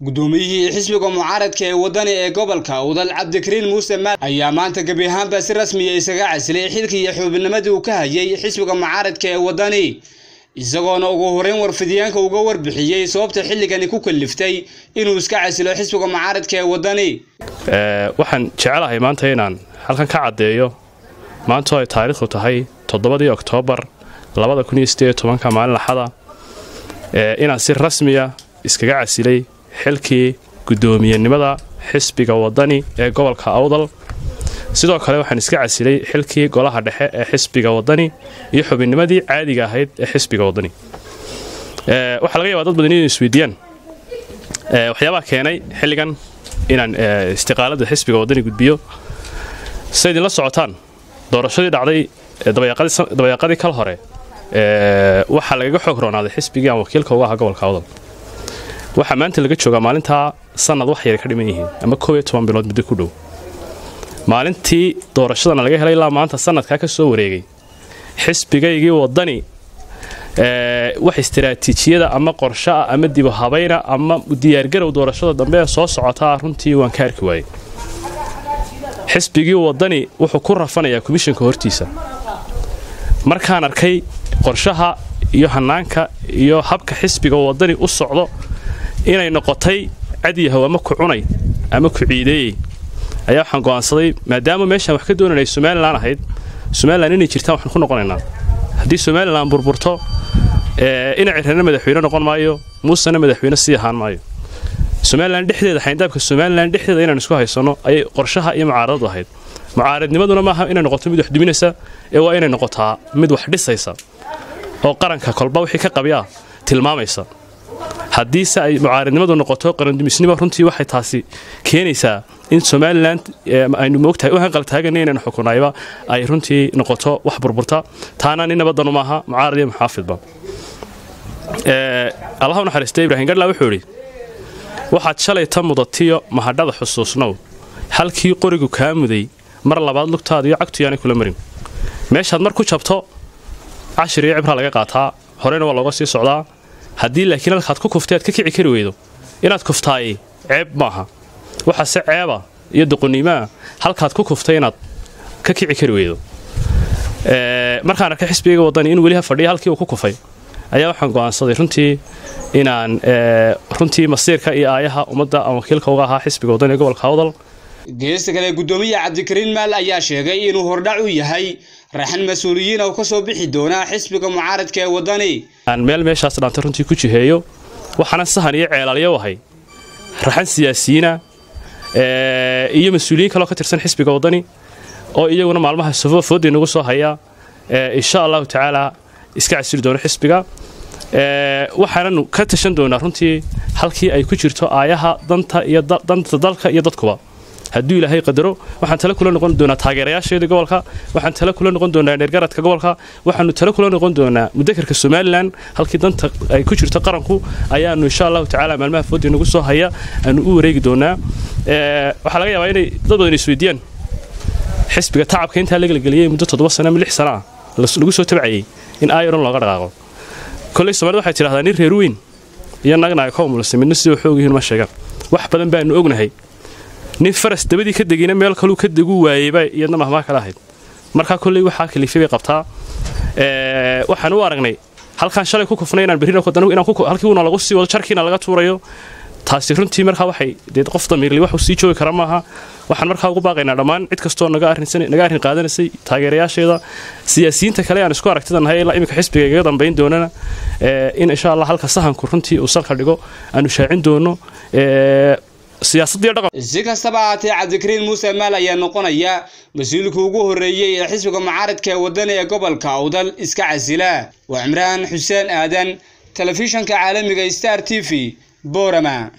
guddoomiyihii xisbiga mucaaradka ee waddani ee gobolka udal cabdikariin muuse maal ayaa maanta gebi ahaanba si rasmiya isaga casilay xilkii iyo xubinnimadii uu ka hayay xisbiga mucaaradka ee waddani isagoona ugu horeyn warfidyaanka uga warbixiyey sababta xilligani ku kalliftay inuu iska casilo xisbiga mucaaradka ee waddani waxaan jecelahay maanta inaan halkan ka caddeeyo maantoo ay taariikhdu tahay toddobadii oktoobar labadakuniyosideeyotobanka maalin laxada inaan si rasmiya iskaga casilay xilkii guddoomiyenimada xisbiga waddani ee gobolka awdal sidoo kale waxaan iska casilay xilkii golaha dhexe ee xisbiga waddani iyo xubinnimadii caadiga ahayd ee xisbiga waddani waxaa laga yabaa dad badan inay isweydiiyaan waxyaabaha keenay xilligan inaan istiqaalada xisbiga waddani gudbiyo say idinla socotaan doorashadii dhacday dabayaaqadii kal hore waxaa lagaga xoog roonaaday xisbigii aan wakiilka uga ahaa gobolka awdal waxaa maanta laga joogaa maalintaa sanad wax yar ka dhiman yihiin ama koob iyo toban bilood muddo ku dhow maalintii doorashadana laga helay ilaa maanta sanadkaa ka soo wareegay xisbigaygii waddani wax istaraatiijiyada ama qorshaah ama dibu habayna ama diyaargarow doorashada dambe ee soo socotaa runtii waan ka arki waayey xisbigii waddani wuxuu ku rafanayaa komishanka hortiisa markaan arkay qorshaha iyo hanaanka iyo habka xisbiga waddani u socdo inay noqotay cadyahow ama ku cunay ama ku ciideeyey ayaa waxaan go'aansaday maadaama meeshaan wax ka doonanay somalilan ahayd somalilan inay jirtaan waxaan ku noqonaynaa haddii somalilan burburto ina cirrana madaxweyne noqon maayo muusena madaxweyne sii ahaan maayo somalilan dhexdeeda xayndaabka somalilan dhexdeeda inaan isku haysanno ayay qorshaha iyo mucaaradadu ahayd mucaaradnimaduna maaha inay noqoto mid wax duminaysa ee waa inay noqotaa mid wax dhisaysa oo qaranka kolba wixii ka qabyaa tilmaamaysa haddiise ay mucaaradnimadu noqoto qarandumisnimo runtii waxay taasi keenaysaa in somalilan aynu moogtahay u hanqaltaagana inaynu xukunayba ay runtii noqoto wax burburta taana nin nabadanu maaha mucaarad iyo muxaafidba allaha u naxariista ibrahim gadhla wuxuu idhi waxaad shalay ta mudatiyo mahadhada xusuusnow halkii qorigu kaa muday mar labaad lugtaada iyo cagtu yaanay kula marin meeshaad mar ku jabto cashir iyo cibraa laga qaataa horena waa looga sii socdaa haddii laakiin halkaad ku kuftay aad ka kici kari weydo inaad kuftaay ceeb maaha waxaase ceeba iyo doqoniimaa halkaad ku kuftay inaad ka kici kari weydo markaan arkay xisbigayga waddani in weliha fadhiya halkii uu ku kufay ayaa waxaan go'aansaday runtii inaan runtii masiirka iyo aayaha ummadda aan wakiilka uga ahaa xisbiga waddani ee gobolka awdal geesta kale guddoomiya cabdikariin maal ayaa sheegay inuu hordhac u yahay raxan mas-uuliyiin oo ka soo bixi doonaa xisbiga mucaaradka ee waddani aan meel meeshaas dhaantay runtii ku jiheeyo waxaana sahan iyo ceelaalyo ahay raxan siyaasiyiina iyo mas-uuliyiin kaloo ka tirsan xisbiga waddani oo iyaguna maalmaha safoofoodii nagu soo haya insha allahu tacaala iska casili doono xisbiga waxaananu ka tashan doonaa runtii halkii ay ku jirto aayaha danta iyo danta dalka iyo dadkuba hadduu ilaahay qadaro waxaan tale kula noqon doonaa taageerayaasheeda gobolka waxaan tale kula noqon doonaa dheergaradka gobolka waxaanu tale kula noqon doonaa mudakarka somalilan halkii danta ay ku jirto qaranku ayaanu insha allahu tacaala maalmaha foodii nagu soo haya aanu u wareegi doonaa waxaa laga yaabaa inay dad badan isweydiiyaan xisbiga tacabka intaa la gelgeliyey muddo toddoba sano ama lix sano ah lagu soo tabcayey in aayaron looga dhaqaaqo kolley soomaalida waxay tidhahdaa nin reer weyn iyo nagna ay ka umulsay midna sidoo xoog yihiin ma sheegaan wax badan baanu ognahay nin faras dabadii ka degayna meel kaluu ka degu waayeyba iyadna mahmaa kala ahayd markaa kolley waxaa kalifay bay qabtaa waxaan u aragnay halkaan shalay ku kufnay inaan berrina halkii uuna lagu sii wado jarkiina laga tuurayo taasi runtii markaa waxay dee qof damiirli waxuu sii joogi kara maaha waxaan markaa ugu baaqaynaa dhammaan cid kastoo naga arrin qaadanaysay taageerayaasheeda siyaasiyiinta kale aan isku aragtida nahay ilaa iminka xisbiga igaga dambayn doonana in insha allah halka sahanku runtii uu salka dhigo aanu shaacin doono si kastaba ahaatee cabdikariin muuse maal ayaa noqonaya mas-uulka ugu horreeyey ee xisbiga mucaaradka ee waddani ee gobolka awdal iska casila waa cimraan xuseen aadan telefishanka caalamiga star t v boorama